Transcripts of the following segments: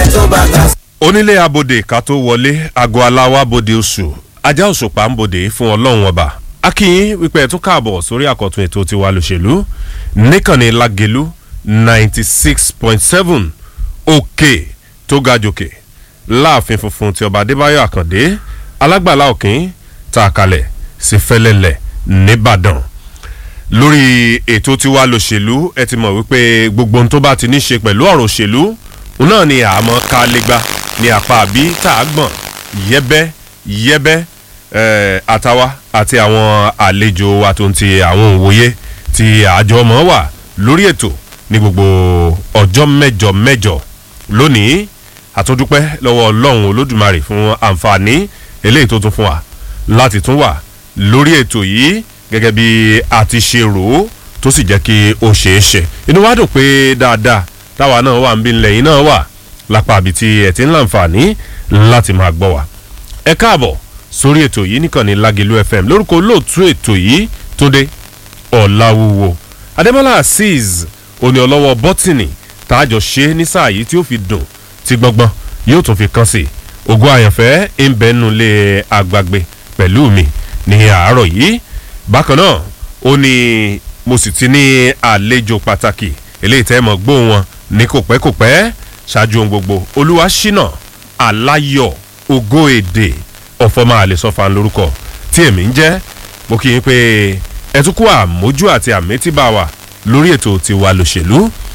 tó bá ta sí. onílé abòde ká tó wọlé aago aláwa bòde oṣù ajá òṣùpá ń bòde fún ọlọ́run ọba akínyìn wípé ẹ tún káàbọ̀ sórí àkọ́tún ètò tiwa lòṣèlú níkànnì lágẹ̀lú ninety six point seven òkè tó ga jòkè láàfin funfun ti ọba adébáyọ̀ àkàndé alágbàlá òkín tá a kalẹ̀ sí fẹ́lẹ́lẹ̀ nìbàdàn lórí ètò tiwa lòṣèlú ẹ ti mọ̀ wípé gbogbo ohun tó bá ti ní ṣe pẹ̀lú ọ̀rọ̀ òṣèlú òun náà ni àmọ́ ká lẹ́gbà ní apá àbí tá a gbọ̀n yẹ́bẹ́ yẹ́bẹ́ eh, àtàwa àti àwọn àlejò wa tó ń ti àwọn òwòye tí àjọ ọmọ wà lórí ètò ní gbogbo ọjọ́ mẹ́jọ mẹ́jọ lónìí àtúndúpẹ́ lọ́wọ́ ọlọ́run olódùmarè fún àǹfààní eléyìí tó tún fún wa láti tún wà lórí ètò yìí gẹ́gẹ́ bí a ti ṣe rò ó tó sì jẹ́ kí ó ṣeé ṣe inú wa dùn pé dáadáa táwa náà wà ń bí ńlẹ̀ yìí náà wà lápá àbí tí ẹ̀ ti ń láǹfààní láti máa gbọ́ wa. ẹ káàbọ̀ sórí ètò yìí nìkan ní Lágẹ̀lú FM lórúkọ olóòtú ètò yìí Túndé Ọ̀làwúwo Adémọ́lá Azeez òní ọlọ́wọ́ bọ́tìnì tààjọ ṣe ní sáà yìí tí ó fi dùn tí gbọ́ngbọ́n yóò tún fi kàn sí ògo àyànfẹ́ ń bẹ́nu lé àgbàgbé pẹ̀lú mi ní àárọ̀ yìí bákan náà ó ní mo sì ti ní àlejò pàtàkì eléyìí tẹ́ mọ̀ gbóhùn wọn ní kò pẹ́ kò pẹ́ ṣáájú ohun gbogbo olúwa ṣínà aláyọ̀ ògo èdè ọ̀fọ̀mọ́ àlesọ́fà lórúkọ tí èmi ń jẹ́ mo kí yín pé ẹ tún kú àmójú àti àmétíbà wa lórí ètò tiwa lòṣèlú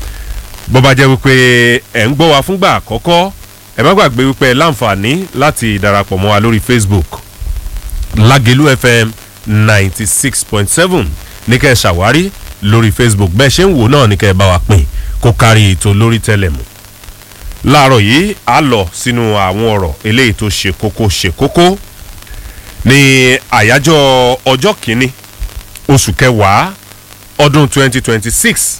bó bá jẹ́ wípé ẹ̀ ń gbọ́ wa fúngbà àkọ́kọ́ ẹ má gbàgbé wípé ẹ láǹfààní láti darapọ̀ mọ́ wa lórí Facebook Lágẹ̀lú FM ninety six point seven ní kẹ́ ẹ ṣàwárí lórí Facebook bẹ́ẹ̀ ṣe ń wò náà ní kẹ́ ẹ bá wa pín kó kárí ètò lórí tẹlẹmù láàárọ̀ yìí a lọ sínú àwọn ọ̀rọ̀ eléyìí tó ṣe kókó ṣe kókó ní àyájọ́ ọjọ́ kìíní oṣù kẹwàá ọdún 2026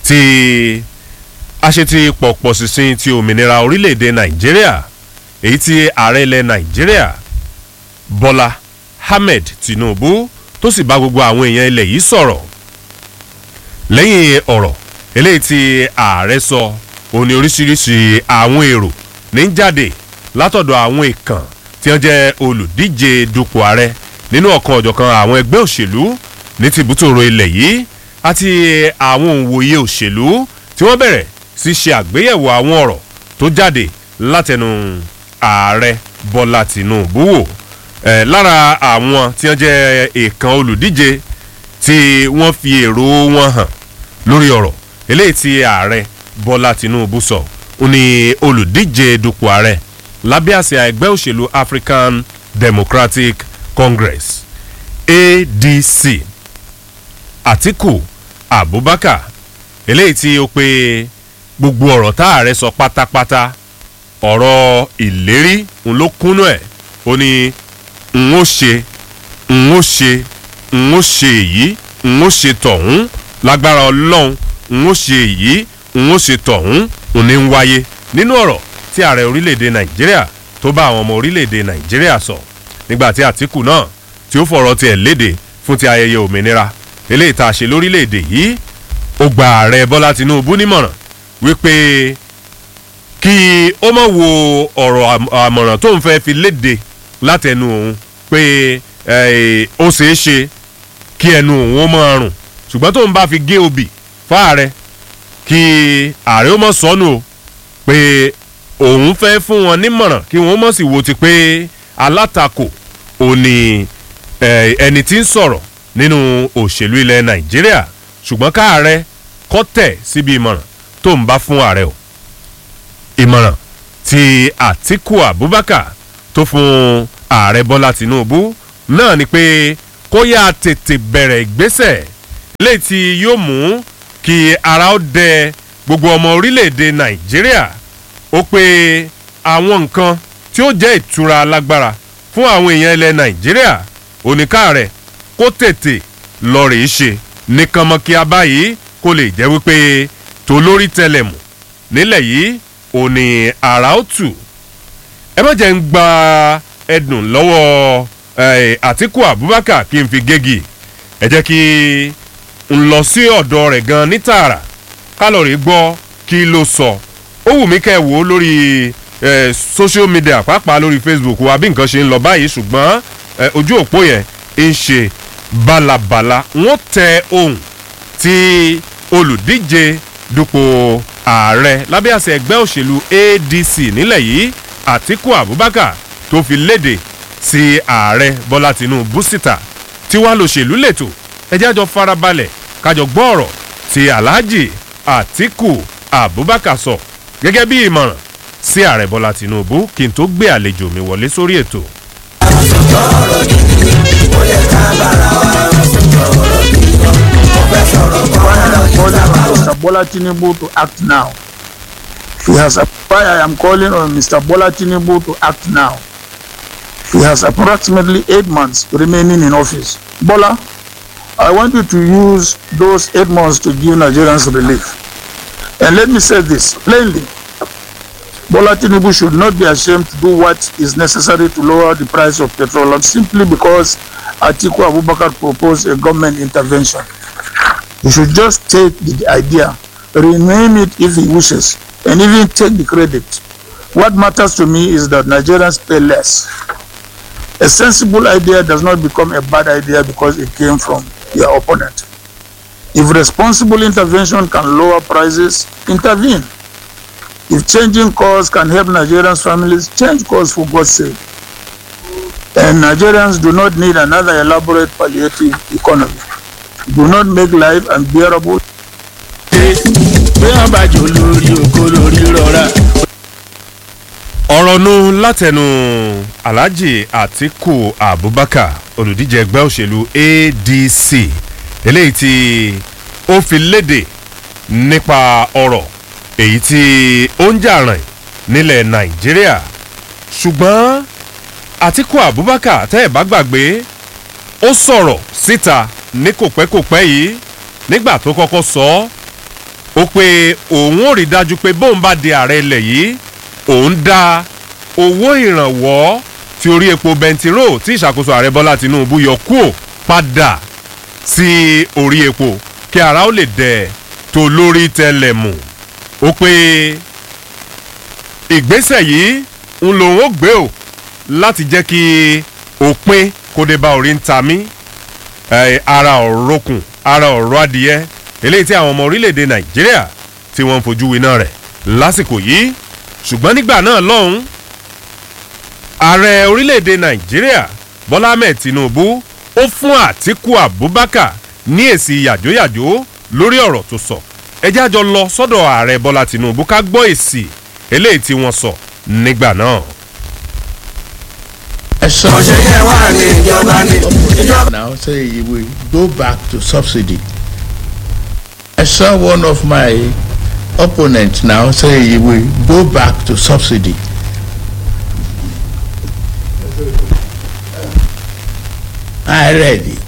tí a ṣe ti pọ̀pọ̀ sísìn ti òmìnira orílẹ̀-èdè nàìjíríà èyí tí ààrẹ ilẹ̀ nàìjíríà bọ́lá ahmed tinubu tó sì bá gbogbo àwọn èèyàn ilẹ̀ yìí sọ̀rọ̀ lẹ́yìn ọ̀rọ̀ eléyìí tí ààrẹ sọ òun ni oríṣiríṣi àwọn èrò ní jáde látọ̀dọ̀ àwọn ìkàn tí wọ́n jẹ́ olùdíje dupò ààrẹ nínú ọ̀kan ọ̀jọ̀kan àwọn ẹgbẹ́ òṣèlú ní tìbútòrò ilẹ̀ yìí àti àwọn òǹwòye òṣèlú tí wọ́n bẹ̀rẹ̀ sí ṣe àgbéyẹ̀wò àwọn ọ̀rọ̀ tó jáde látẹnu ààrẹ bọ́lá tìǹbù wò ẹ̀ lára àwọn tí wọ́n jẹ́ ìkàn olùdíje tí wọ́n fi èrò wọn hàn lórí ọ̀rọ̀ eléyìí tí ààrẹ bọ́lá tìǹbù sọ ó ní olùdíje dupò ààrẹ lábẹ́ àsíá ẹgbẹ́ òṣèlú African Democratic Congress ADC Atiku Abubakar eléyìí tí ó pe gbogbo ọ̀rọ̀ tá ààrẹ sọ pátápátá ọ̀rọ̀ ìlérí ń ló kúnnú ẹ̀ ó ní n ó ṣe n ó ṣe n ó ṣe èyí n ó ṣe tọ̀hún lágbára ọlọ́run n ó ṣe èyí n ó ṣe tọ̀hún n ní ń wáyé nínú ọ̀rọ̀ tí ààrẹ orílẹ̀-èdè nàìjíríà tó bá àwọn ọmọ orílẹ̀-èdè nàìjíríà sọ nígbà tí àtìkù náà tí ó fọ̀rọ̀ tiẹ̀ léde fún ti ayẹyẹ òmìnira eléyìí tá a ṣe lórílẹ̀-èdè yìí ó gba ààrẹ bọ́lá tinubu nímọ̀ràn wípé kí ó má wo ọ̀rọ̀ àmọ̀ràn tó ń fẹ́ fi léde látẹnu òun pé ó ṣeé ṣe kí ẹnu òun ó máa rùn ṣùgbọ́n tó ń bá fi gé obì fáàrẹ kí ààrẹ ó mọ̀ sọnù o pé òun fẹ́ fún wọn nímọ̀ràn kí wọ́n mọ̀ sí wo ti pé alátakò òní ẹni tí ń sọ̀rọ̀ nínú òṣèlú ilẹ̀ nàìjíríà ṣùgbọ́n káàrẹ kọ́ tẹ̀ síbi ìmọ̀ràn tó ń bá fún ààrẹ o ìmọ̀ràn tí àtìkù abubakar tó fún ààrẹ bọ́lá tinubu náà ni pé kó yá tètè bẹ̀rẹ̀ ìgbésẹ̀ léyìí tí yóò mú kí ara ó dẹ gbogbo ọmọ orílẹ̀-èdè nàìjíríà ó pé àwọn nǹkan tí ó jẹ́ ìtura lágbára fún àwọn èèyàn ilẹ̀ nàìjíríà oníkàárẹ̀ kó tètè lọ rèé ṣe nìkan mọ́ kí a báyìí kó lè jẹ́ wípé tolórí tẹlẹ̀mù nílẹ̀ yìí ò ní àrà ó tù ẹ má jẹ́ ń gba ẹdùn lọ́wọ́ àtìkù abubakar kí n fi gégi ẹ jẹ́ kí n lọ sí ọ̀dọ̀ rẹ̀ gan ní tààrà kálọ̀rì gbọ́ kí ló sọ ó wù mí kẹ́ ẹ wò ó lórí eh, social media pàápàá lórí facebook wa bí nǹkan ṣe ń lọ báyìí ṣùgbọ́n eh, ojú òpó yẹn ń ṣe balabala wọ́n tẹ ohun tí olùdíje dupò ààrẹ lábẹ́ àṣẹ ẹgbẹ́ òṣèlú adc nílẹ̀ yìí àtiku abubakar tó fi léde sí ààrẹ bọ́lá tinubu síta tí wàá lòṣèlú lẹ́tọ̀ ẹjẹ́ àjọ farabalẹ̀ kájọ gbọ́ ọ̀rọ̀ tí alhaji àtiku abubakar sọ gẹ́gẹ́ bí ìmọ̀ràn sí ààrẹ bọ́lá tinubu kí n tó gbé àlejò mi wọlé sórí ètò. Mr. Bola Tinubu to act now. He has why I am calling on Mr. Bola Tinubu to act now. He has approximately eight months remaining in office. Bola, I want you to use those eight months to give Nigerians relief. And let me say this plainly. Bola Tinubu should not be ashamed to do what is necessary to lower the price of petroleum simply because Atiku Abubakar proposed a government intervention. He should just take the idea, rename it if he wishes, and even take the credit. What matters to me is that Nigerians pay less. A sensible idea does not become a bad idea because it came from your opponent. If responsible intervention can lower prices, intervene. If changing course can help Nigerians' families, change course for God's sake. And Nigerians do not need another elaborate palliative economy. Do not make life unbearable. bí wọn bá jò lórí oko lórí rọra. ọ̀rọ̀ nu látẹnu alhaji atiku abubakar olùdíje ẹgbẹ́ òṣèlú adc eléyìí tí ó fi léde nípa ọ̀rọ̀ èyí tí ó ń jà rìn nílẹ̀ nàìjíríà ṣùgbọ́n atiku abubakar tẹ́ ẹ̀ bá gbàgbé ó sọ̀rọ̀ síta ní kòpẹ́kòpẹ́ yìí nígbà tó kọ́kọ́ sọ ọ́ ó pé òun ò rí dájú pé bóun bá di ààrẹ ilẹ̀ yìí òun dá owó ìrànwọ́ tí orí epo bẹntiró tí ìṣàkóso ààrẹ bọ́lá tinubu yọ kúò padà sí orí epo kí ara ó lè dẹ̀ tó lórí tẹ́lẹ̀ mù ó pé ìgbésẹ̀ yìí ń lòun ó gbé o láti jẹ́ kí òpin kó dé bá orí ń ta mí eh, ara ọ̀rọ̀kùn ara ọ̀rọ̀ adìyẹ eléyìí tí àwọn ọmọ orílẹ̀-èdè nàìjíríà tí wọ́n ń fojú winá rẹ̀ lásìkò yìí ṣùgbọ́n nígbà náà lọ́hùn ààrẹ orílẹ̀-èdè nàìjíríà bọ́lá ahmed tinubu ó fún àtiku abubakar ní èsì yàjóyàjó lórí ọ̀rọ̀ tó sọ ẹjẹ́ àjọ lọ sọ́dọ̀ ààrẹ bọ́lá tinubu ká gbọ́ èsì eléyìí tí wọ́n sọ nígbà náà. ẹ sọ ṣe yẹ wá ní ìjọba ní ìjọba. now say he will go back to subsidy. I saw one of my opponents now say he will go back to subsidy. I read it.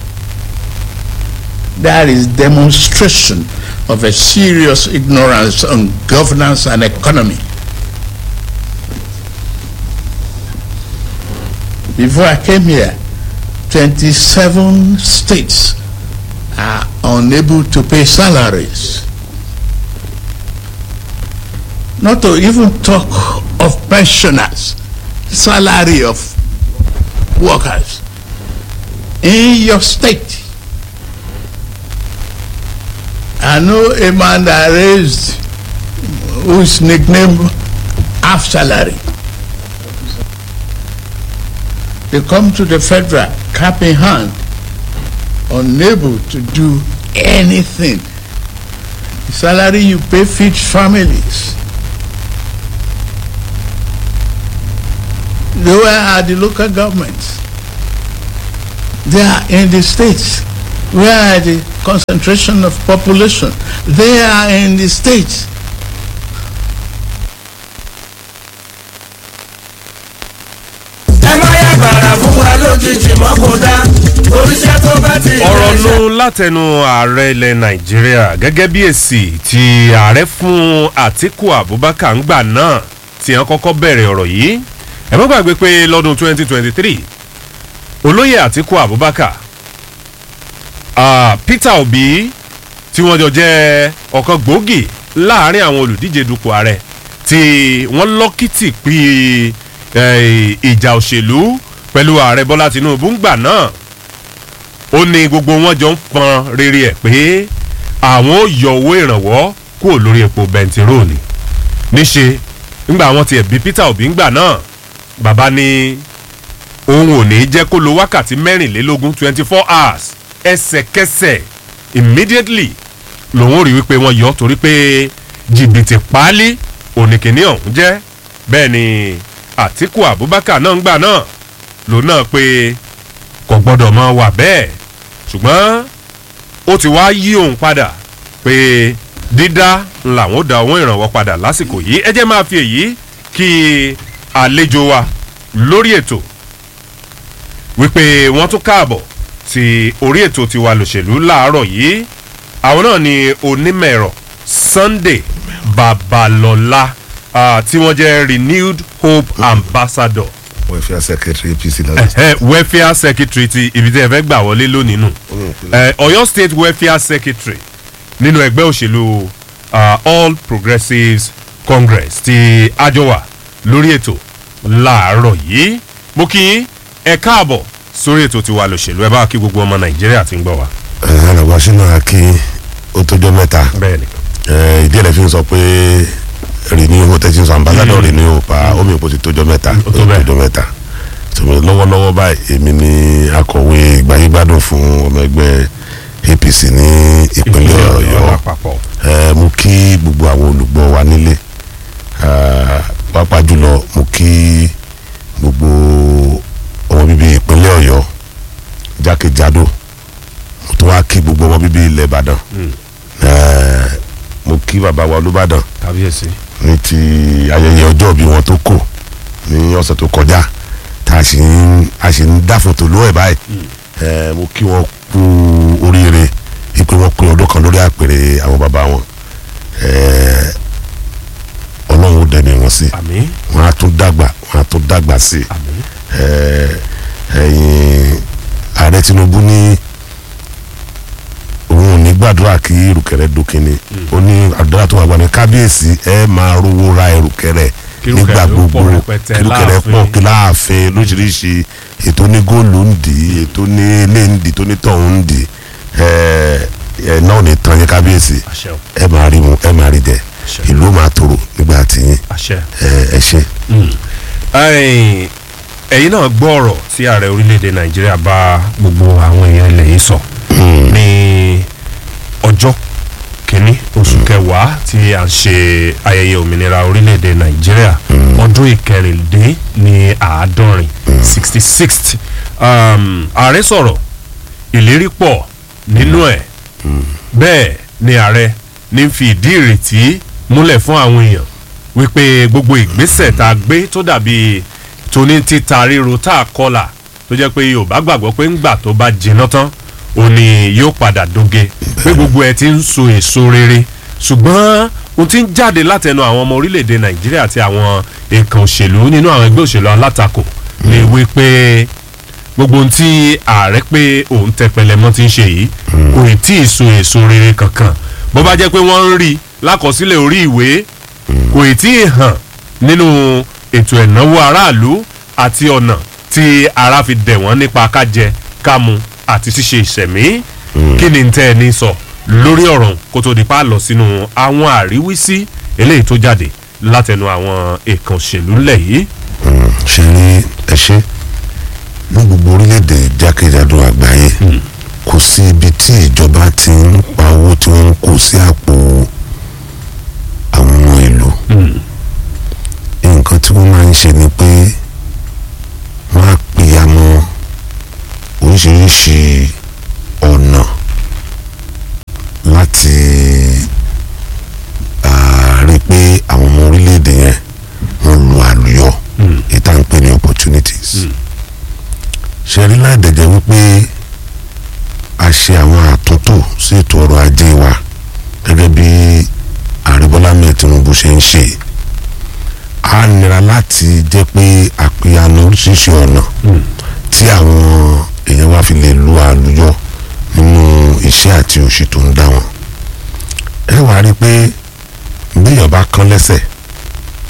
That is demonstration of a serious ignorance on governance and economy. Before I came here, 27 states are unable to pay salaries. Not to even talk of pensioners, salary of workers in your state. I know a man that raised whose nickname half salary. They come to the federal cap in hand unable to do anything. The salary you pay feeds families. Where are the local governments? They are in the states. Where are the concentration of population? They are in the states. ẹ má yà gbàrà fún wa lójijì mọ́ kó dá oríṣẹ́ tó bá ti ọ̀rọ̀ nu látẹnu ààrẹ ilẹ̀ nàìjíríà gẹ́gẹ́ bí èsì tí ààrẹ fún àtiku abubakar ń gbà náà tí wọ́n kọ́kọ́ bẹ̀rẹ̀ ọ̀rọ̀ yìí ẹ má gbàgbé pé lọ́dún 2023 olóyè àtiku abubakar ah, peter obi tí wọ́n jọ jẹ́ ọ̀kan gbòógì láàrin àwọn olùdíje dupò ààrẹ tí wọ́n lọ́kìtì pé eh, ìjà òṣèlú pẹ̀lú ààrẹ bọ́lá tinubu ń gbà náà ó ní gbogbo wọn jọ ń pọn rere ẹ̀ pé àwọn ò yọ owó ìrànwọ́ kúrò lórí epo bẹntiróòlù níṣe ńgbà wọn tiẹ̀ bí peter obi ńgbà náà bàbá ní òun ò ní jẹ́ kó lo wákàtí mẹ́rìnlélógún twenty four hours ẹsẹ̀kẹsẹ̀ immediately lòun ò rí wípé wọ́n yọ torí pé jìbìtì páálí oníkìní ọ̀hún jẹ́ bẹ́ẹ̀ ni àtiku abubakar náà ń gbà náà lòun náà pé kò gbọ́dọ̀ mọ wà bẹ́ẹ̀ ṣùgbọ́n ó ti wá yí òun padà pé dídá làwọn ó da owó ìrànwọ́ padà lásìkò yìí ẹ jẹ́ máa fi èyí kí àlejò wa lórí ètò wípé wọ́n tún káàbọ̀ sí orí ètò tiwa lòṣèlú láàárọ̀ yìí àwọn náà ni onímọ̀-ẹ̀rọ sunday babalọ́lá ah, tí wọ́n jẹ́ renewed hope ambassador welfare secretary apc lọ́dọ̀ eh, welfare secretary ti ibi tí ẹ fẹ́ gbà wọlé lónìí nù eh, ọ̀yọ́ state welfare secretary nínú ẹgbẹ́ òṣèlú ah, all progressives congress ti àjọwà lórí ètò láàárọ̀ yìí mo kí yín ẹ káàbọ̀ sórí ètò tiwa lòṣèlú ẹ bá kí gbogbo ọmọ nàìjíríà ti ń gbọ́ wa. ẹ̀ ẹ̀ lọ́gbà sínú àkí ó tójọ́ mẹ́ta bẹ́ẹ̀ni ẹ̀ ìdí ẹ̀lẹ́ fi ń sọ pé renew ó tẹ́tí sọ ambassador renew pa omi ìpò ti tójọ́ mẹ́ta Ó tó bẹ́ẹ̀. tójọ́ mẹ́ta tòmí lọ́wọ́lọ́wọ́ báyìí èmi ni akọ̀wé ìgbáyégbádùn fún ọmọ ẹgbẹ́ apc ní ìpínlẹ̀ ọ̀yọ́ àpapọ̀ ẹ mú kí gbogbo àwọn olùgbọ́ wa nílé ah, pàápàá jùlọ mú kí gbogbo ọmọ bíbí ìpínlẹ̀ ọ̀yọ́ jákèjádò mo tún wá kí gbogbo ọmọ bíbí ilẹ̀ ìbàdàn Eh, mo kí bàbá wa olùbàdàn kábíyèsí ní ti ayẹyẹ ọjọ́ bí wọn tó kò ní ọ̀sẹ̀ tó kọjá tá a sì ń a sì ń dá fòtò ló ẹ̀ báyìí ẹ mo kí wọn kú oríire ipe wọn pé ọdún kan lórí àpèrè àwọn bàbá wọn ẹ ọlọ́run ó dẹ̀mí wọn sí àmì wọn á tún dàgbà wọn á tún dàgbà sí àmì ẹ ẹyin ààrẹ tinubu ní òun ò ní gbàdúrà kí ìrùkẹ̀rẹ̀ dókínni ó ní àdúrà tó wà gbà ní kábíyèsí ẹ máa rówó ra ìrùkẹ̀rẹ̀ Kí nígbà ìrùkẹ̀rẹ̀ ó gbogbo pọ̀ rẹpẹtẹ kí ìrùkẹ̀rẹ̀ láàfin. pọ̀ kí láàfin lóṣìṣì ètò ní góòlù ń dì í ètò ní ilé ń dì í tó ní tọ̀hún ń dì í ẹ ẹ náà ní tán yẹ kábíyèsí àṣẹ o ẹ máa rí mu ẹ máa rí jẹ Àṣẹ. ìlú máa tòrò nígbà tí yín àṣẹ. ẹ ẹ ṣe. ẹ̀yin ẹ̀yin náà gbọ́ ọ̀rọ̀ tí ààrẹ orílẹ̀-èdè nàìjíríà bá gbogbo àwọn èèyàn ilẹ̀ yìí sọ ní ọjọ́ kìíní oṣù kẹwàá tí a ń ṣe ayẹyẹ òmìnira orílẹ̀-èdè nàìjíríà ọdún ìkẹrìndín ní àádọ́rin sixty sixth ààrẹ sọ̀rọ̀ ìlérí pọ̀ nínú ẹ̀ bẹ́ẹ̀ ni ààrẹ ní fi ìdí ìrètí múlẹ̀ fún àwọn èèyàn wípé gbogbo ìgbésẹ̀ tá a gbé tó dàbí tóní títa ríro tá a kọlà tó jẹ́ pé yorùbá gbàgbọ́ pé ńgbà tó bá jiná tán ó ní yóò padà doge pé gbogbo ẹ ti ń so èso rere ṣùgbọ́n ohun tí ń jáde látẹnu àwọn ọmọ orílẹ̀-èdè nàìjíríà àti àwọn èèkàn òṣèlú nínú àwọn ẹgbẹ́ òṣèlú alátakò ni wípé gbogbo ohun tí ààrẹ pé òun tẹpẹlẹ mọ́ ti ń ṣe yìí kò ì tí ì so èso rere kankan bó bá jẹ́ pé wọ́n ń rí lákọsílẹ̀ orí ìwé kò ì tí ì hàn nínú ètò ìnáwó aráàlú àti ọ̀nà tí ara fi dẹ̀ wọ́n nípa kájẹ kámu àti ṣíṣe ìṣẹ̀mí kí ni tẹ́ ẹ ní sọ lórí ọ̀rọ̀ kó tó di pa lọ sínú àwọn àríwísí eléyìí tó jáde látẹnu àwọn èèkàn òṣèlú ńlẹ̀ yìí. ṣe rí ẹ ṣe ní gbogbo orílẹ̀-èdè jákèjádò àgbáyé kò sí ibi tí ìjọba ti ń pa owó tí wọ́n ń kó sí àpò àwọn ọmọ ìlú nǹkan tí wọ́n máa ń ṣe ni pé wọ́n á pè ya mọ́ oríṣiríṣi ọ̀nà láti ah, rí i pé àwọn ọmọ orílẹ̀-èdè yẹn wọ́n lu àlùyọ ìta ń pè ní opportunities ṣe rí láìdẹ̀jẹ̀ wípé a ṣe àwọn àtúntò sí ètò ọrọ̀ ajé wa gẹ́gẹ́ bí ààrẹ bọ́lá mẹ́ẹ̀ tinubu ṣe ń ṣe a nira láti jẹ́ pé àpéyanu oríṣiríṣi ọ̀nà tí àwọn èèyàn wa fi lè lu àlùyọ nínú iṣẹ́ àti òṣì tó ń dá wọn ẹ wàá rí i pé béèyàn bá kán lẹ́sẹ̀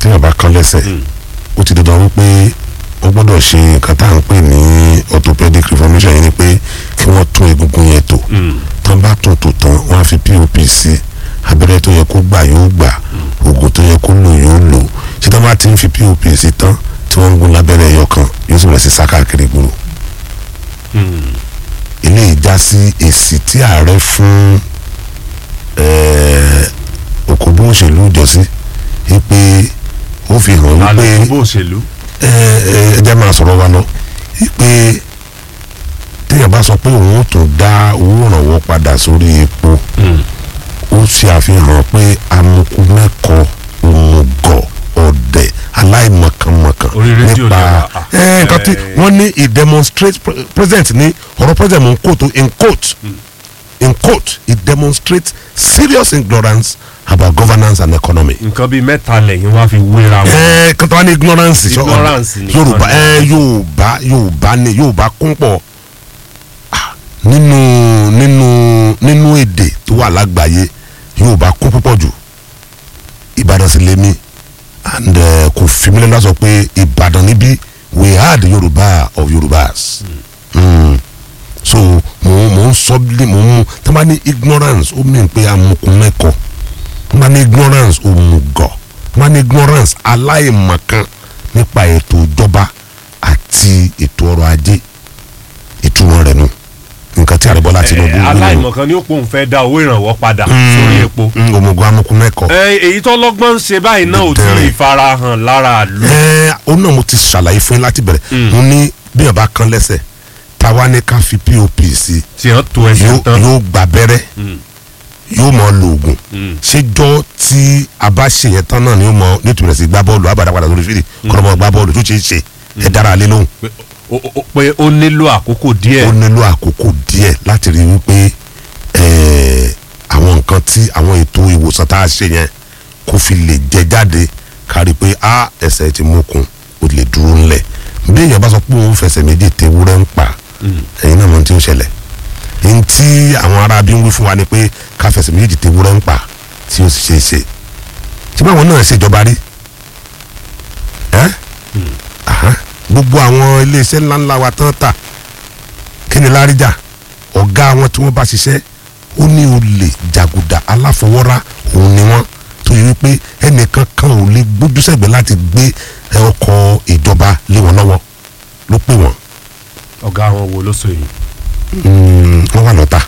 téèyàn bá kán lẹ́sẹ̀ ó ti dandan wípé ó gbọ́dọ̀ ṣe nǹkan tá à ń pè ní orthopedic reformation yẹn ni pé kí wọ́n tún egungun yẹn tò tán bá tún tò tán wọ́n á fi pop sí abẹ́rẹ́ tó yẹ kó gbà yóò gbà oògùn tó yẹ kó lò yóò lò ṣé tán bá ti ń fi pop sí tán tí wọ́n ń gún lábẹ́rẹ́ ẹyọ kan yóò sì bẹ̀rẹ̀ sí sá káàkiri gbòòrò eléyìí já sí èsì tí ààrẹ fún òkòbó òṣèlú ìjọsí wípé ó fi hàn wípé alùpùpù bó òṣèlú. ẹ ẹ ẹ jẹ́ máa sọ̀rọ̀ wa lọ wípé téèyàn bá sọ pé òun ó tún dá owó ìrànwọ́ padà sórí epo ó ṣe àfihàn pé amukú mẹ́kọ̀ọ́ òmùgọ̀ ọ̀dẹ̀ aláìmọ̀kànmọ̀kàn Orí rédíò nípa ni wà, ah, ẹ nǹkan tí eh. wọ́n ní he demonstrate pre- president ní ọ̀rọ̀ president mò ń quote o, in quote in quote he demonstrates serious ignorance about governance and economy nǹkan bíi mẹ́ta lẹ́yìn wá fi wéra wọn. ẹ kí wọ́n ní ignorance sọ Ignorance nìkan yorùbá ni. ẹ yorùbá yorùbá ni yorùbá kún pọ̀ Ah, nínú nínú nínú èdè tó wà lágbàáyé yorùbá kún púpọ̀ jù ìbàdàn sì lèmi and eh, kò fi mílíọ̀nù náà sọ pé ìbàdàn níbí we had yorùbá of yorùbás mm. so mo mo ń sọ bí mo ń tí wọ́n bá ní ignorance ó mìíràn pé amukun mẹ́kọ̀ọ́ wọ́n bá ní ignorance òmùgọ̀ wọ́n bá ní ignorance aláìmọ̀kan nípa ètò ìjọba àti ètò ọrọ̀ ajé ìtumọ̀ rẹ̀ nu nǹkan tí àrẹ̀bọ́lá Tinubu Eh, wí nù. aláìmọ̀kan ni ó pòun fẹ́ dá owó ìrànwọ́ padà sórí epo. Mm, òmùgọ̀ amukun mẹ́kọ̀ọ́. Eh, èyí tó lọ́gbọ́n ń ṣe báyìí náà ò tí ì farahàn lára àlù. ẹ ó náà mo ti ṣàlàyé fún yín láti bẹ̀rẹ̀ mo ní bí yàn bá kán lẹ́sẹ̀ táwa ní ká fi pop sí tí wọ́n to ẹsẹ̀ yóò tán. yóò gba abẹ́rẹ́ yóò mọ lo oògùn ṣéjọ́ tí a bá ṣe yẹn tán náà ni yóò mọ nítorí sí gbá bọ́ọ̀lù abàdàpadà lórí fìdí kọ́nà mọ́ gbá bọ́ọ̀lù tó ṣe é ṣe ẹ dára lé lóhùn Pé- ó- ó- pé ó nílò àkókò díẹ̀. ó nílò àkókò díẹ̀ láti rí wípé eh, àwọn nǹkan tí àwọn ètò ìwòsàn tá a ṣe yẹn kó fi lè jẹ jáde kárí pé a ẹsẹ̀ ti mókun ó lè dúró ńlẹ̀ bí èèyàn bá sọ pé òun fẹsẹ̀ méjì tewúrẹ́ ń pa ẹ̀yin náà mọ̀ tí ó ṣẹlẹ̀ ní tí àwọn ará bí ń wí fún wa ni pé ká fẹsẹ̀ méjì tewúrẹ́ ń pa tí ó sì ṣe é ṣe tí báwọn náà ṣèjọba rí ẹ́ Aha. gbogbo àwọn iléeṣẹ́ ńláńlá wa tán tà kí ni láríjà ọ̀gá wọn tí wọ́n bá ṣiṣẹ́ ó ní olè jàgùdà aláfọwọ́rá òun ni wọ́n tó yẹ wípé ẹnìkan kan ò lè gbójú sẹ́gbẹ̀ẹ́ láti gbé ẹ, ọkọ̀ ìjọba lé wọn lọ́wọ́ ló pè wọ́n ọ̀gá àwọn wo ló sọ èyí. Mm, wọ́n wà lọ́tà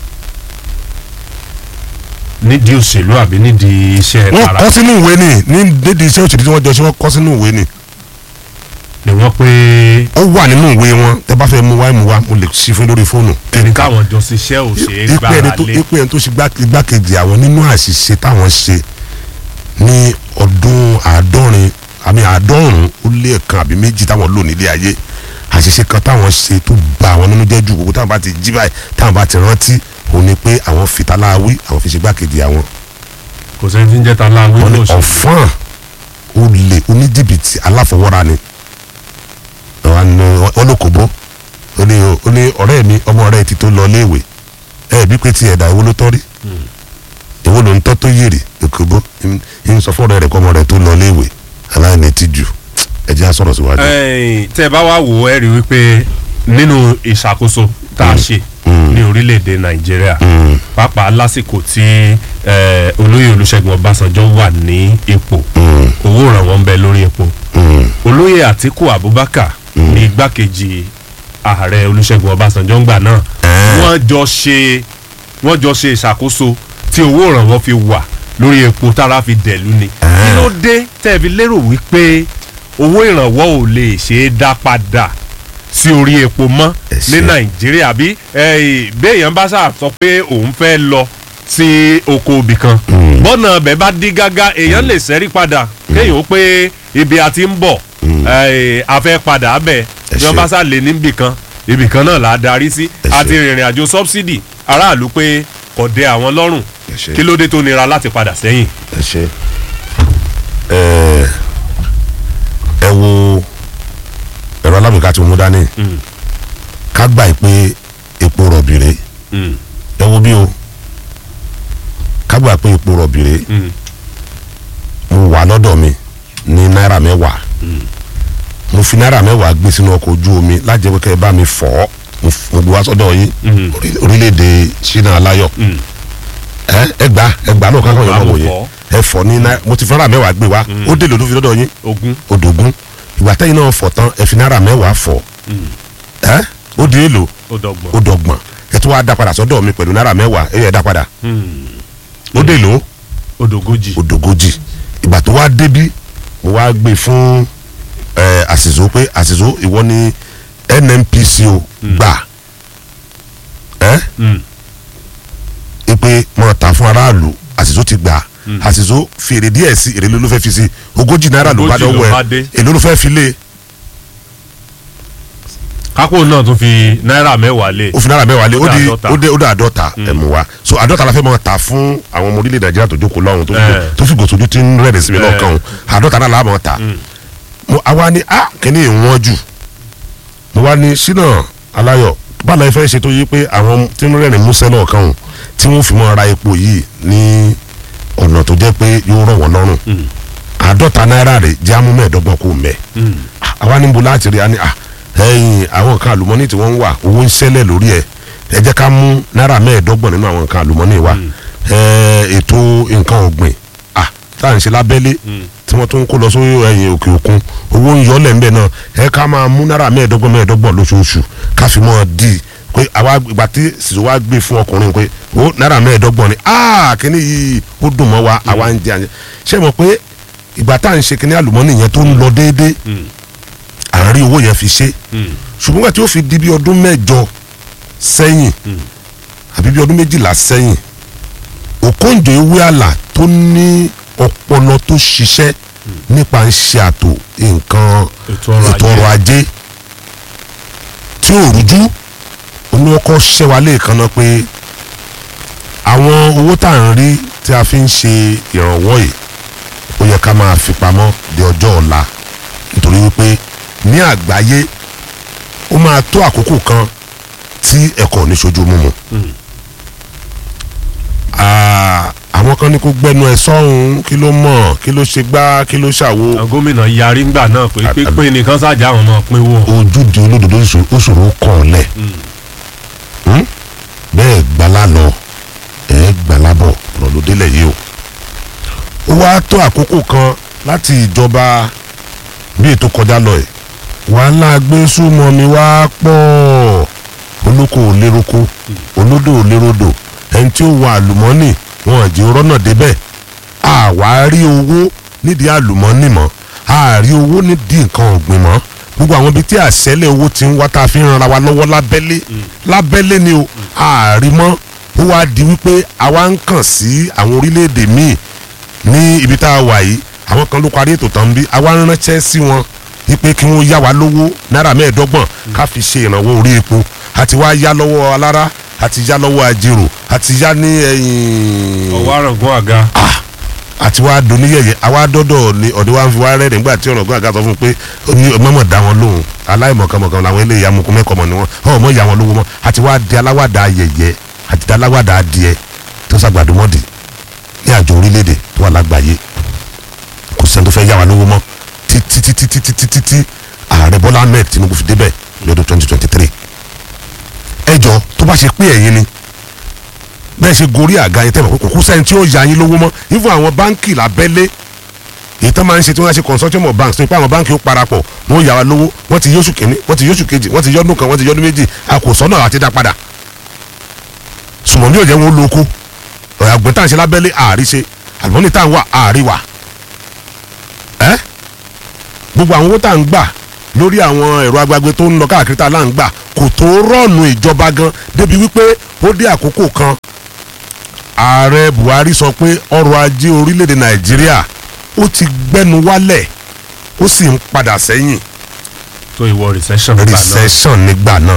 nídìí òṣèlú àbí nídìí iṣẹ́ wọ́n tara kọ́ sínú ìwé ni ní dédé iṣẹ́ òṣèlú tí wọ́n jọ ṣe wọ́n kọ́ sínú ìwé ni ni wọ́n pé ó wà nínú ìwé wọn tẹ bá fẹ́ mú wá mú wá mo lè ṣí fún lórí fóònù ẹni káwọn jọ ṣiṣẹ́ ò ṣe é ipe ẹni gbára tó lé. ipe ẹni tó ṣe gbá- igbákejì àwọn nínú àṣìṣe táwọn ṣe ní ọdún àádọ́rin àmì àádọ́rùn ó lé ẹ̀kan àbí méjì táwọn lò nílé ayé àṣìṣe kan táwọn ṣe tó ba àwọn nínú jẹ́ ju gbogbo táwọn bá ti jí báyìí táwọn bá ti rántí òun ni pé àwọn fitaláwí àwọn fi ṣe gbákejì àwọn kò sẹ́ni tí ń jẹ́ ta láwí wọn ní lóṣèlú. ọ̀fọ́n olè oníjìbìtì aláfọwọ́ra ni wọn ló kò bó ó ní ó ní ọ̀rẹ́ mi ọmọ ọ̀rẹ́ ti tó lọ léèwé ẹ bí pé ti ẹ̀dá ìwo ló tọ́ rí ìwo ló ń tọ́ tó yèrè kò bó ń sọ fún ọ̀rẹ́ rẹ̀ kọ́ ọmọ rẹ̀ tó lọ léèwé aláìní ti jù ẹ jẹ́ á sọ̀rọ̀ síwájú. Ẹ̀yin, tẹ́ ẹ bá wá wò ó ẹ rí i wípé nínú ìṣàkóso tá a ṣe ní orílẹ̀-èdè nàìjíríà Mm, pàápàá lásìkò tí eh, olóyè olúṣẹ́gun ọbásanjọ́ wà ní ipò mm, owó ìrànwọ́ ń bẹ lórí epo mm, olóyè àtíkù abubakar ní igbákejì ààrẹ olúṣẹ́gun ọbásanjọ́ ńgbà náà wọ́n jọ ṣe wọ́n jọ ṣe ìṣàkóso tí owó ìrànwọ́ fi wà lórí epo tára fi dẹ̀lú ni kí ló dé tẹ́ ẹ fi lérò wípé owó ìrànwọ́ ò lè ṣe é dá padà sí orí epo mọ́ Ẹ ní ṣé. nàìjíríà bí eh, béèyàn bá ṣáà sọ pé òun fẹ́ lọ sí oko ibì kan bọ́nà ọbẹ̀ bá dí gágá èèyàn lè ṣẹ́rí padà kéèyàn ó pé ibi a ti ń bọ̀ eh, a fẹ́ padà bẹ̀ Ẹ bí wọ́n ṣé. bá sá lè níbì kan ibì kan náà là á darí sí Ẹ ṣé. àti rìnrìn àjò subsidy aráàlú pé kò dé àwọn lọ́rùn ẹ ṣé. kí ló dé tó nira láti padà sẹ́yìn. ẹ ṣe ẹ ẹ wo ẹ̀rọ alágbèéká tí mo mú dání ká gbà yìí pé epo rọ̀bì rèé Mm, ẹ wo bí o ká gbà pé epo rọ̀bì rèé mm, mo wà lọ́dọ̀ mi ní náírà mẹ́wàá mo fi náírà mẹ́wàá gbé sínú ọkọ̀ ojú omi lájẹ́ pé kẹ́ ẹ bá mi fọ̀ ọ́ mo f- mo gbé wá sọ́dọ̀ yín orí- orílẹ̀-èdè Ṣínà Aláyọ̀ ẹ ẹ gbà ẹ gbà náà kankan yọ̀ Gbà, náà mo wòye fọ̀. ẹ fọ̀ ní náírà mo ti fi náírà mẹ́wàá gbé wá ó dé lòdù fi lọ́dọ̀ yín ogún odògún ìgbà tẹ́yìn náà fọ̀ tán ẹ fi náírà mẹ́wàá fọ̀ ẹ ó di èlò ó dọ́gbọ̀n. ó dọ́gbọ̀n ẹ tún wá dá padà sọ́dọ̀ mi pẹ̀lú náírà mẹ́wàá ẹ yẹ dá padà ó dé lò ó dógójì. odògójì ìgbà tó wá débí mo wá gbé fún ẹ àṣìṣó pé àṣìṣó ìwọ ni NNPC o gbà ẹ Mm. ipe mọ ta fún aráàlú àṣìṣó ti gbà àṣìṣó fi èrè díẹ̀ sí èrè ló fẹ́ fi sí ogójì náírà ló bá Ogójì ló dọ́wọ́ bá ẹ dé. èló ló fẹ́ fi lé kápò náà tún fi náírà mẹ́wàá lé. ó fi náírà mẹ́wàá lé ó di àádọ́ta. ó dé ó dé àádọ́ta ẹ̀ mú wa so àádọ́ta la fẹ́ mọ ta fún àwọn ọmọ orílẹ̀ nàìjíríà tó jókòó lọ́hùn tó fi Eh. tó fi gòsòjú tí ń rẹ̀rẹ̀ sí mi Eh. lọ́kàn o àádọ́ta náà la mọ̀ ta mo àwa ni a kìíní ìwọ̀n jù mo wá ní Ṣínà Aláyọ̀ báwo ẹ fẹ́ ṣe tó yí pé àwọn tí ń rẹ̀rìn músẹ́ lọ́ọ̀kan o tí wọ́n fi mọ́ ra epo yìí ní ọ̀nà tó jẹ́ pé yóò rọ̀ wọ́n lọ́rùn àádọ́ta náírà rẹ̀ jẹ́ amú mẹ́ẹ̀ẹ́dọ́gbọ̀n kò mẹ́ àwa níbo láti rí a ní à ẹ̀yìn àwọn nǹkan àlùmọ́nì tí wọ́n ń wà owó ń ṣẹlẹ̀ lórí ẹ̀ ẹ jẹ́ ká mú náírà mẹ́ẹ̀ẹ́dọ́gbọ̀n nínú àwọn nǹkan àlùmọ́nì wa ẹ̀, ètò nǹkan ọ̀gbìn à tá à ń ṣe lábẹ́lé tí wọ́n tún ń kó lọ sórí ẹ̀yìn òkè òkun owó ń yọ lẹ́ńbẹ̀ náà ẹ ká máa mú náírà mẹ́ẹ̀ẹ́dọ́gbọ̀n mẹ́ẹ̀ẹ́dọ́gbọ̀n lóṣooṣù ká fi mọ́ ọ dì í pé àwa ìgbà tí sísè wa gbé fún ọkùnrin pé ó náírà mẹ́ẹ̀ẹ́dọ́gbọ̀n ni áà kíní yìí ó dùn mọ́ wa àwa ń jẹ àjẹ ṣé mo pé ìgbà tá à ń ṣe kíní àlùmọ́nì yẹn tó ń lọ déédéé à ń rí owó yẹn fi ṣe ṣùgbọ́n nígbà tí ó fi di bí ọdún mẹ́jọ sẹ́yìn àbí bí ọdún méjìlá sẹ́yìn Okonjo Iweala tó ní ọpọlọ tó ṣiṣẹ́ nípa ń ṣe àtò nǹkan Ètò ọrọ̀ ètò ọrọ̀ ajé tí ò rújú olùkọ́ ṣẹ́wà lẹ́ẹ̀kan náà pé àwọn owó tá à ń rí tí a fi ń ṣe ìrànwọ́ yìí ó yẹ ká máa fi pamọ́ di ọjọ́ ọ̀la nítorí wípé ní àgbáyé ó máa tó àkókò kan tí ẹ̀kọ́ ò ní ṣojú mímu. Ah, àwọn kan ní kó gbẹnu ẹ sọ́hún kí ló mọ̀ kí ló ṣe gbá kí ló ṣàwo àwọn gómìnà yarí ńgbà náà pé pínpín nìkan ṣáàjà àwọn ọmọ pínwó. ojúde olódodo ó ṣòro- ó ṣòro kàn ọ́ lẹ̀ Hmm? bẹ́ẹ̀ gbala lọ ẹ̀ gbala bọ̀ ọ̀rọ̀ ló délẹ̀ yìí o ó wá tó àkókò kan láti ìjọba bí ètò kọjá lọ ẹ̀ wàhálà gbésùmọ̀ mi wá pọ̀ olóko ò léroko olódò ò lérodò ẹni tí ó wà àlùmọ́nì wọn ò jẹ́ rọ́nà débẹ̀ àwa rí owó nídìí àlùmọ́nì mọ́ àárí owó nídìí nǹkan ọ̀gbìn mọ́ gbogbo àwọn ibi tí àṣẹlẹ̀ owó ti ń wá tá a fi ń ranra wa lọ́wọ́ lábẹ́lé lábẹ́lé ni o àárí mọ́ ó wá di wípé àwa ń kàn sí àwọn orílẹ̀-èdè míì ní ibi tá a wà yìí àwọn kan ló parí ètò tán bí àwa ń ránṣẹ́ sí wọn wípé kí wọ́n yá wa lówó náírà mẹ́ẹ̀ẹ́dọ́gbọ̀n ká fi ṣe ìrànwọ́ orí epo àti wá yá lọ́wọ́ alára àti yá lọ́wọ́ ajérò àti yá ní ẹ̀yìn ọwọ́ àràngún àga. àti wá doníyẹyẹ àwa dọ́dọ̀ ni ọ̀dọ̀ wa ń fi wá rẹ́ nígbà tí ọ̀nà gbọ́dọ̀ sọ fún un pé ó ní mọ̀mọ́ dá wọn lóhùn aláìmọ̀kànmọ̀kàn làwọn eléyìí amukú mẹ́kọ̀ọ́mọ̀ ni wọ́n ọ̀ mọ̀ ìyá wọn lówó mọ́ àti wá di aláwàdà ayẹyẹ àti di aláwàdà adìẹ tó sàgbàdùmọ̀dì ní àjọ orílẹ̀-èdè tó wà lágbàáyé kò sẹ́ni tó fẹ́ yá wa lówó mọ́ títí títí títí títí tí ààrẹ Bọ́lá Ahmed Tinubu fi débẹ̀ lọ́dún twenty twenty three ẹjọ́ tó bá ṣe pé ẹ̀yin ni bẹ́ẹ̀ ṣe gorí àga yẹn tẹ́lẹ̀ kò kú sẹ́ni tí ó ya yín lówó mọ́ even àwọn báńkì lábẹ́lé èyí tán máa ń ṣe tí wọ́n á ṣe consortium of banks tó pé àwọn báńkì ó parapọ̀ wọ́n yà wá lówó wọ́n ti yóṣù kìíní wọ́n ti yóṣù kejì wọ́n ti yọ́dún kan wọ́n ti yọ́dún méjì a kò sọ́nà àti dá padà sùmọ̀ ní òjẹ́ wọn ó lóko ọ̀rọ̀ àgbẹ̀ tá à ń ṣe lábẹ́lé àárí ṣe àlùmọ́nì tá à ń wà àárí wà ẹ́ gbogbo àwọn owó tá à ń gbà lórí àwọn ẹ̀rọ agbágbé tó ń lọ káàkiri tá a là ń gbà kò tó rọ́ọ̀nù ìjọba gan débi wípé ó dé àkókò kan ààrẹ Buhari sọ pé ọrọ̀ ajé orílẹ̀-èdè Nàìjíríà ó ti gbẹ́nu wálẹ̀ ó sì ń padà sẹ́yìn tó ìwọ recession nígbà náà. recession nígbà náà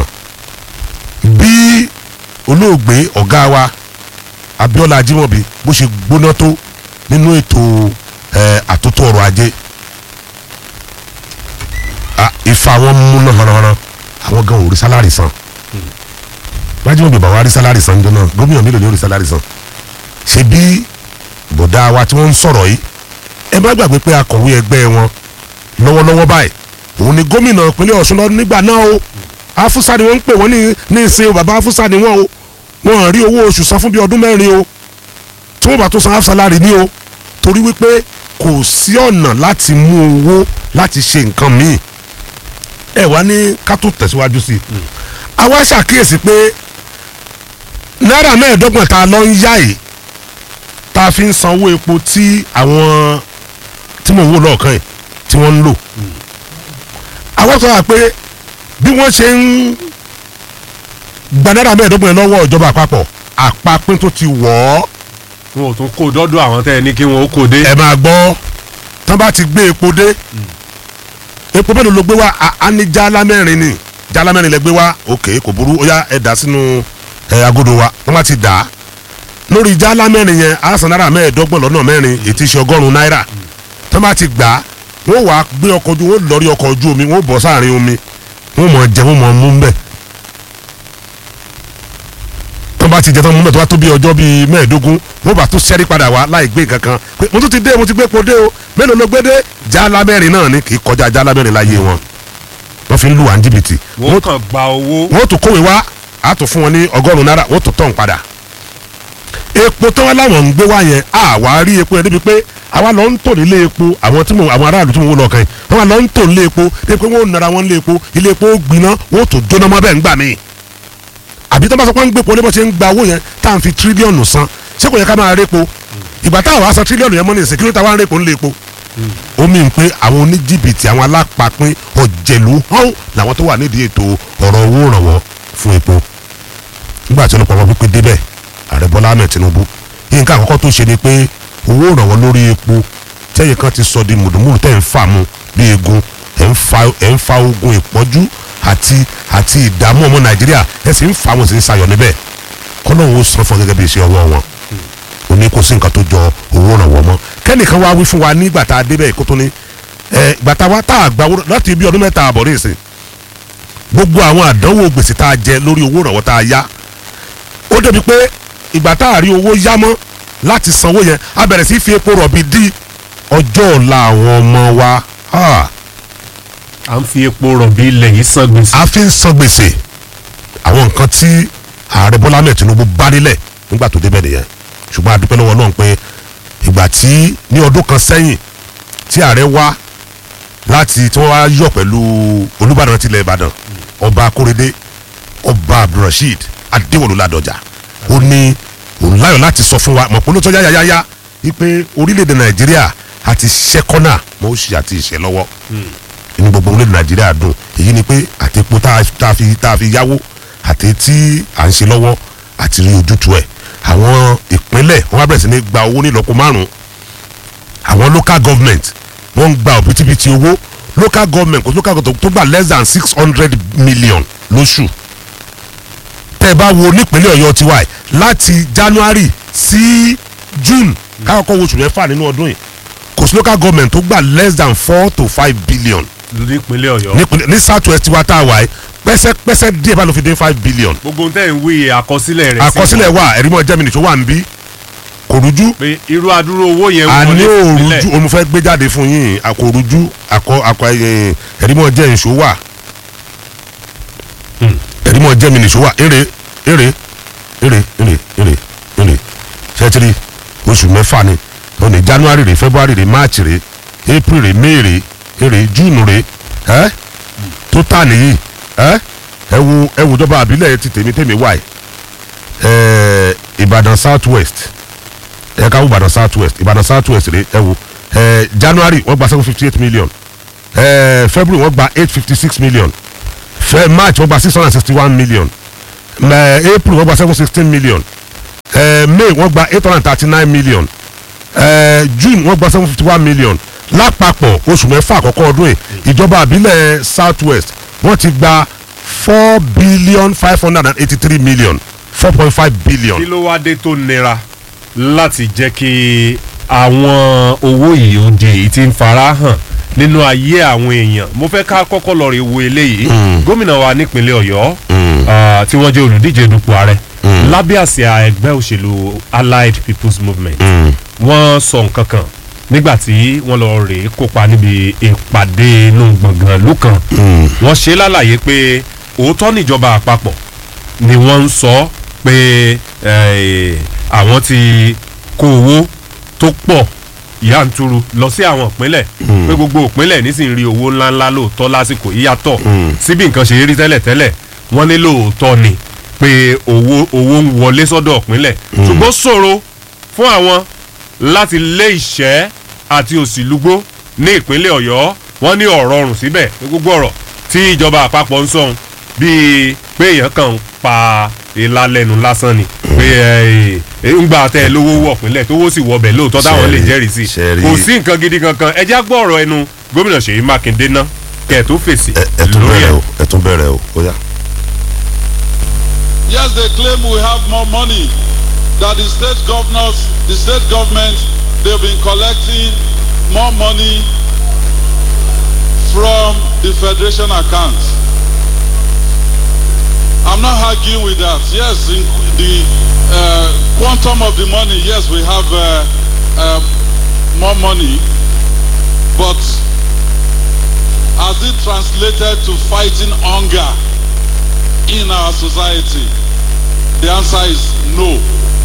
bí olóògbé ọ̀gá wa Abíọ́lá Ajímọ̀bí bó ṣe gbóná tó nínú ètò eh, àtúntò ọrọ̀ ajé Ah, ifá wọn múná hànàhànà àwọn gan ò rí sálárì san Ajímọ̀bí bàbá rí sálárì san jọ náà gómìnà mélòó ni ó rí sálárì san ṣe bí bọ̀dá wa tí wọ́n ń sọ̀rọ̀ yìí ẹ má gbàgbé pé akọ̀wé ẹgbẹ́ wọn lọ́wọ́lọ́wọ́ báyìí òun ni gómìnà ìpínlẹ̀ ọ̀ṣun lọ nígbà náà o afusa ni wọ́n ń pè wọ́n ní ní ìsìn o bàbá afusa ni wọ́n o wọ́n rí owó oṣù san fún bí ọdún mẹ́rin o tí wọ́n bá tó san half salary ní o torí wípé kò sí ọ̀nà láti mú owó láti ṣe nǹkan míì ẹ wá ní ká tó tẹ̀síwájú sí i àwa ṣàkíyèsí pé náírà mẹ́ẹ̀ẹ́dọ́gbọ̀n tá a lọ ń yá yìí tá a fi ń san owó epo tí àwọn tí mò ń wò lọ́ọ̀kan yìí tí wọ́n ń lò àwọn sọ wà pé bí wọ́n ṣe ń gba náírà mẹ́ẹ̀ẹ́dọ́gbọ̀n yẹn lọ́wọ́ ìjọba àpapọ̀ àpapín tó ti wọ̀ ọ́ wọn ò tún kó dọ́dọ̀ àwọn tẹ́ ẹ ní kí wọn ó kó dé. ẹ máa gbọ́ tán bá ti gbé epo dé epo mélòó ló gbé wá A- a ní jálá mẹ́rin ni jálá mẹ́rin lẹ gbé wá òkè kò burú ó yá ẹ dà sínú ẹ agodo wa wọ́n bá ti dà á lórí jálá mẹ́rin yẹn a san náírà mẹ́ẹ̀ẹ́dọ́gbọ̀n lọ́nà mẹ́rin ètí ṣe ọgọ́rùn-ún náírà tán bá ti gbà á wọ́n wàá gbé ọkọ̀ ojú wọ́n lọ́rí ọkọ̀ ojú omi wọ́n bọ̀ sáàrin omi wọ́n mọ̀ jẹ wọ́n mọ̀ mú ń bẹ̀ tó bá ti jẹ tán mú bẹ̀ tó bá tó bí ọjọ́ bíi mẹ́ẹ̀ẹ́dógún wọ́n bá tún sẹ́rí padà wá láì gbé nǹkan kan pé mo tún ti dé mo ti gbé epo dé o mélòó ló gbé dé jálá mẹ́rin náà ni kì í kọjá jálá mẹ́rin láyé wọn wọ́n fi ń lù wá ní jìbìtì wọ́n kàn gba owó. wọ́n tún kówé wá a tún fún wọn ní ọgọ́rùn-ún náírà wọ́n tún tọ̀ ń padà epo tí wọ́n láwọn ń gbé wá yẹn àwa rí epo yẹn débi pé àwa lọ ń tò nílé epo àwọn tí mo àwọn aráàlú tí mo wò lọ́ọ̀kan yìí wọ́n lọ ń tò nílé epo débi pé wọ́n ò nara wọn nílé epo ilé epo ó gbiná wọ́n ò tó jóná mọ́ bẹ́ẹ̀ ń gbà mí àbí tó bá sọ pé ń gbé epo lébọ̀ ṣe ń gba owó yẹn tá à ń fi tírílíọ̀nù san ṣé kò yẹ ká máa répo ìgbà táwa san tírílíọ̀nù yẹn mọ́ ní ìsìn kí ló ta wá ń répo nílé epo ó mì ń pé àwọn oníjìbìtì àwọn alápapín ọ̀jẹ̀lú hàn làwọn tó wà nídìí ètò ọ̀rọ̀ owó ìrànwọ́ fún epo nígbà tí olùpọ̀ wọn pípé débẹ̀ ààrẹ bọ́lá ahmed tinubu nǹkan àkọ́kọ́ tó ṣe ni pé owó ìrànwọ́ lórí epo tẹ́yìn kan ti sọ di mùdùmùdù tẹ́ ń fà mu bí egun ẹ̀ ń fa ẹ̀ ń fa ogun ìpọ́njú àti àti ìdààmú ọmọ nàìjíríà ẹ̀ sì ń fa wọn sì ń sayọ̀ níbẹ̀ kọ́lọ́hún ó san fún ọ gẹ́gẹ́ bí iṣẹ́ ọwọ́ wọn ó ní kò sí nǹkan tó jọ owó ìrànwọ́ mọ́ kẹ́nìkan wá wí fún wa nígbà tá a débẹ̀ kó tó ní ẹ̀ ìgbà tá a wá tá a gbà owó láti bí ọdún mẹ́ta àbọ̀ ní ìsìn gbogbo àwọn àdánwò gbèsè tá a jẹ lórí owó ìrànwọ́ tá a yá ó débi pé ìgbà tá a rí owó yá mọ́ láti sanwó yẹn a bẹ̀rẹ̀ sí fi epo rọ̀bì dí ọjọ́ ọ̀la àwọn ọmọ wa ah, à ń fi epo rọ̀bì ilẹ̀ yìí san gbèsè. a fi ń san gbèsè àwọn nǹkan tí ààrẹ bọ́lá mẹ́ẹ̀ tinubu bá nílẹ̀ nígbà tó débẹ̀ nìyẹn ṣùgbọ́n a dúpẹ́ lọ́wọ́ náà pé ìgbà tí ní ọdún kan sẹ́yìn tí ààrẹ wá láti tí wọ́n wá yọ̀ pẹ̀lú olúbàdàn tilẹ̀ ìbàdàn ọba akóredé ọba abdulrasheed adéwọlú ládọjà ó ní òun láyọ̀ láti sọ fún wa mọ̀ pé olóòótọ́ yáyáyá wípé orílẹ̀-èdè nàìjíríà àti ṣẹ́kọ́nà mọ́ òṣì àti ìṣẹ́ lọ́wọ́ inú gbogbo orílẹ̀-èdè nàìjíríà dùn èyí ni pé àti epo tá a tá a fi tá a fi yáwó àti tí à ń ṣe lọ́wọ́ àti rí ojútùú ẹ̀ àwọn ìpínlẹ̀ wọ́n á bẹ̀rẹ̀ sí ní gba owó ní ìlọ́po márùn-ún àwọn local government wọ́n ń gba òbítíbitì owó local government kò sí local government tó gbà less than six hundred million lóṣù tẹ́ ẹ bá wo nípínlẹ̀ ọ̀yọ́ tiwa ẹ̀ láti january sí june káàkọ́ wo oṣù mẹ́fà nínú ọdún yìí kò sí local government tó gbà less than four to five billion nípínlẹ̀ ọ̀yọ́. nípínlẹ̀ ní south west tiwa tá a wà yìí pẹ́sẹ́pẹ́sẹ́ díẹ̀ bá ló fi dé five billion gbogbo ohun tẹ́ ń wí àkọsílẹ̀ rẹ̀ sí àkọsílẹ̀ wà ẹ̀rí mọ́ jẹ́mi nìṣó wà ń bí kò rújú pé irú adúrú owó yẹn àní wọlé òrújú sílẹ̀. òun fẹ́ gbé jáde fún yín àkòrújú àkọ àkọ ẹ̀, ẹ̀rí mọ́ jẹ́ nìṣó wà ẹ̀rí mọ́ jẹ́mi nìṣó wà èrè èrè èrè èrè èrè èrè ṣẹ́tìrì oṣù mẹ́fà ni ó ní january rè february rè march rè april rè may rè èrè june rè ẹ́ tó tà nìyí ẹ́ ẹ wo ẹ wo ìjọba àbílẹ̀ ti tèmi tèmi wáyé ẹ̀ ìbàdàn south west ẹ ká wo ìbàdàn south west ìbàdàn south west rè ẹ wo ẹ january wọ́n gba seven fifty eight million ẹ february wọ́n gba eight fifty six million fẹ march wọ́n gba six hundred and sixty one million ẹ april wọ́n gba seven sixteen million ẹ may wọ́n gba eight hundred and thirty nine million ẹ june wọ́n gba seven fifty one million lápapọ̀ oṣù mẹ́fà àkọ́kọ́ ọdún yìí ìjọba àbílẹ̀ south west wọ́n ti gba four billion five hundred and eighty three million four point five billion. kí ló wá dé tó nira láti jẹ́ kí àwọn owó yìí ó di èyí tí ń fara hàn nínú ayé àwọn èèyàn mo fẹ́ ká kọ́kọ́ lọ rí wo eléyìí gómìnà wa nípínlẹ̀ ọ̀yọ́ ah, tí wọ́n jẹ́ olùdíje dupò ààrẹ lábẹ́ àsíá ẹgbẹ́ òṣèlú allied people's movement wọ́n sọ nǹkan kan nígbà tí wọ́n lọ rèé kópa níbi ìpàdé inú gbọ̀ngàn ìlú kan wọ́n ṣe lálàyé pé òótọ́ níjọba àpapọ̀ ni wọ́n ń sọ pé eh, àwọn ti kó owó tó pọ̀ yanturu lọ sí àwọn ìpínlẹ̀ pé gbogbo ìpínlẹ̀ nísìnyí rí owó ńláńlá lóòótọ́ lásìkò yíyàtọ̀ síbi nǹkan ṣe rí tẹ́lẹ̀tẹ́lẹ̀ wọ́n ní lóòótọ́ ni pé owó owó ń wọlé sọ́dọ̀ ìpínlẹ̀ ṣùgbọ́n ṣòro fún àwọn láti lé ìṣẹ́ àti òsìlúgbó ní ìpínlẹ̀ ọ̀yọ́ wọ́n ní ọ̀rọ̀ ọ̀rùn síbẹ̀ ní gbogbo ọ̀rọ̀ tí ìjọba àpapọ̀ ń sọ̀hún bíi pé èèyàn kàn ń pa ìlà lẹ́nu lásán ni pé ẹ ńgbà tẹ ẹ lówó wọ̀ pínlẹ̀ tówó sì wọbẹ̀ lóòótọ́ táwọn lè Ṣẹ́rí, jẹ́rìí sí ṣẹ́rí. kò sí nǹkan gidi kankan ẹ já gbọ́ ọ̀rọ̀ ẹnu gómìnà ṣèyí mákindé ná kẹ̀ tó fèsì ẹ ẹ tún lórí bẹ̀rẹ̀ ẹ̀. o ẹ tún bẹ̀rẹ̀ o ó yá. Yes, they claim we have more money. That the state governors, the state government, they've been collecting more money from the federation account. I'm not arguing with that. Yes, in the uh, quantum of the money, yes, we have uh, uh, more money, but has it translated to fighting hunger in our society? The answer is no.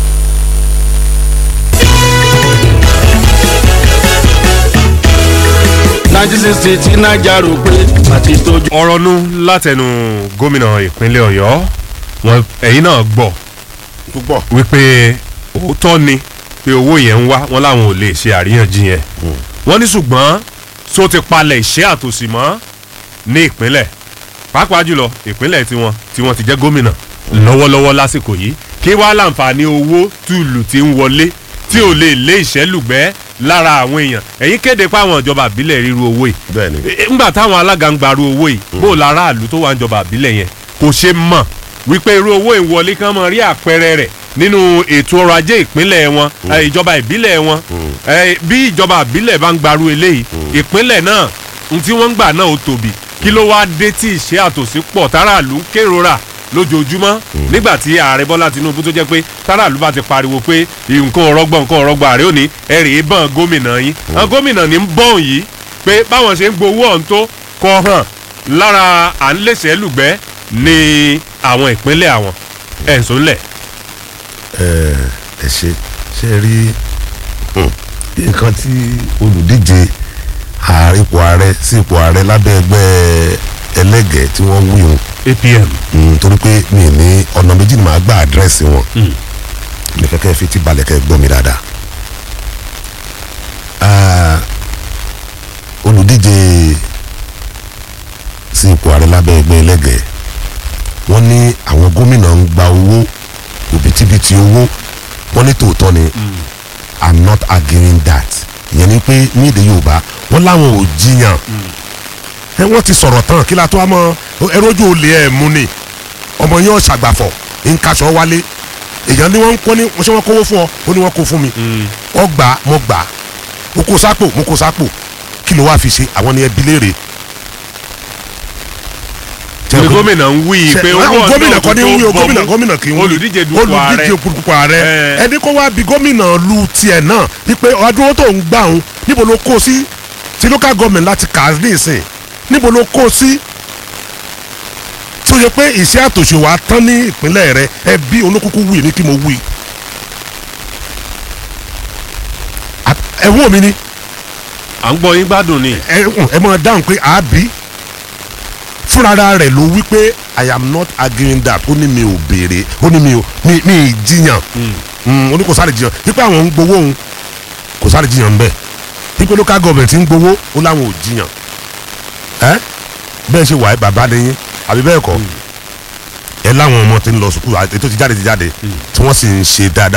nineteen sixty tí naija rò pé àti tójú. ọ̀rọ̀ nu látẹnu gómìnà ìpínlẹ̀ ọ̀yọ́ wọn ẹ̀yin náà gbọ́ púpọ̀. wípé òótọ́ ni pé owó yẹn ń wá wọn láwọn ò lè ṣe àríyànjiyàn wọ́n ní ṣùgbọ́n tó ti palẹ̀ ìṣẹ́ àtòsí mọ́ ní ìpínlẹ̀ pàápàá jùlọ ìpínlẹ̀ tiwọn tí wọ́n ti jẹ́ gómìnà lọ́wọ́lọ́wọ́ lásìkò yìí kí wàá láǹfààní owó tùlù tí ń wọlé tí ò lè lé ìṣẹ́lùgbẹ́ lára àwọn èèyàn ẹ̀yin kéde pé àwọn ìjọba àbílẹ̀ ríru owó yìí bẹ́ẹ̀ni E- ńgbà táwọn alága ń gbaru owó yìí bó o lára àlù tó wà ń jọba àbílẹ̀ yẹn kò ṣe mọ̀ wípé irú owó ìwọlé kan mọ̀ rí àpẹẹrẹ rẹ̀ nínú ètò ọrọ̀ ajé ìpínlẹ̀ wọn eh, ìjọba ìbílẹ̀ wọn Eh, bí ìjọba àbílẹ̀ bá ń gbaru eléyìí ìpínlẹ̀ náà n tí wọ́n ń gbà náà ó tóbi kí ló wáá dé tí ìṣe àtòsí pọ̀ táràlú ń kérora lójoojúmọ́ nígbà tí ààrẹ bọ́lá tinubu tó jẹ́ pé táràlú bá ti pariwo pé nǹkan ọ̀rọ̀gbọ̀n nǹkan ọ̀rọ̀gbọ̀n ààrẹ ò ní ẹ̀rì ìbọn gómìnà yín àwọn gómìnà ní ń bọ̀n yìí pé báwọn ṣe ń gbowó ọ̀hún tó kọ hàn lára à ń lèṣẹ́ lùgbẹ́ ní àwọn ìpínlẹ̀ àwọn ẹ̀sùn ńlẹ̀. ẹ ẹ ṣe ṣe rí hmm, nǹkan tí olùdíje ààrẹ ipò ààrẹ sí ipò ààrẹ lábẹ́ ẹgbẹ́ ẹlẹ́gẹ̀ẹ́ tí wọ́n wí hùn apm Mm, torí pé mi ní ọ̀nà méjì ni màá gba àdírẹ́sì wọn ní kẹ́kẹ́ fi ti balẹ̀ kẹ́ gbọ́ mi dáadáa. Ah, olùdíje sí ipò ààrẹ lábẹ́ ẹgbẹ́ ẹlẹ́gẹ̀ẹ́ wọ́n ní àwọn gómìnà ń gba owó òbítíbitì owó wọ́n ní tòótọ́ ni i'm not arguing that ìyẹn ni pé ní èdè yorùbá wọ́n láwọn ò jiyàn ẹ wọ́n ti sọ̀rọ̀ tán kí la tó a mọ ẹrú ojú olè ẹ̀ mú ni ọmọ yẹn ṣàgbàfọ̀ nkaṣọ wálé èèyàn ni wọ́n ń kọ́ ní wọ́n ṣe wọ́n kówó fún ọ ó ní wọ́n kó fún mi ọ gbà á, mo gbà á. mo kó sápò mo kó sápò kí ló wá fi ṣe àwọn ni ẹbí léèrè. ní gómìnà ń wí Ṣe- pé àwọn owó ọ̀nà gómìnà kan ní wí o tó gómìnà bọ̀ gómìnà kì í wí olùdíje dupò ààrẹ olùdíje dupò ààrẹ Eh. ẹni kó wá bí gómìnà lu tiẹ̀ náà wípé ọdún tó ń gbà òun níbo ló kó sí ti local government láti kà á ní ìsìn níbo ló kó sí tí ó yẹ pé ìṣe àtòṣe wa tán ní ìpínlẹ̀ rẹ ẹ bí olókùkù wí ní kí mo wí. À- ẹ wò mí ni à ń gbọ́ yín gbádùn ni ẹ ẹ máa dáhùn pé àábí fúnra rẹ̀ ló wí pé i am not arguing that ó ní mi ò béèrè ó ní mi ò mi mi ì jiyàn Mm, ó ní kò sáré jiyàn wípé àwọn ń gbowó òun kò sáré jiyàn ń bẹ̀ wípé local government ń gbowó ó láwọn ò jiyàn ẹ bẹ́ẹ̀ ṣe wà ẹ́ bàbá lẹ́yìn àbí bẹ́ẹ̀ kọ́ ẹ láwọn ọmọ tí ń lọ sùkúl ètò ti jáde ti jáde tí wọ́n sì ń ṣe dáadáa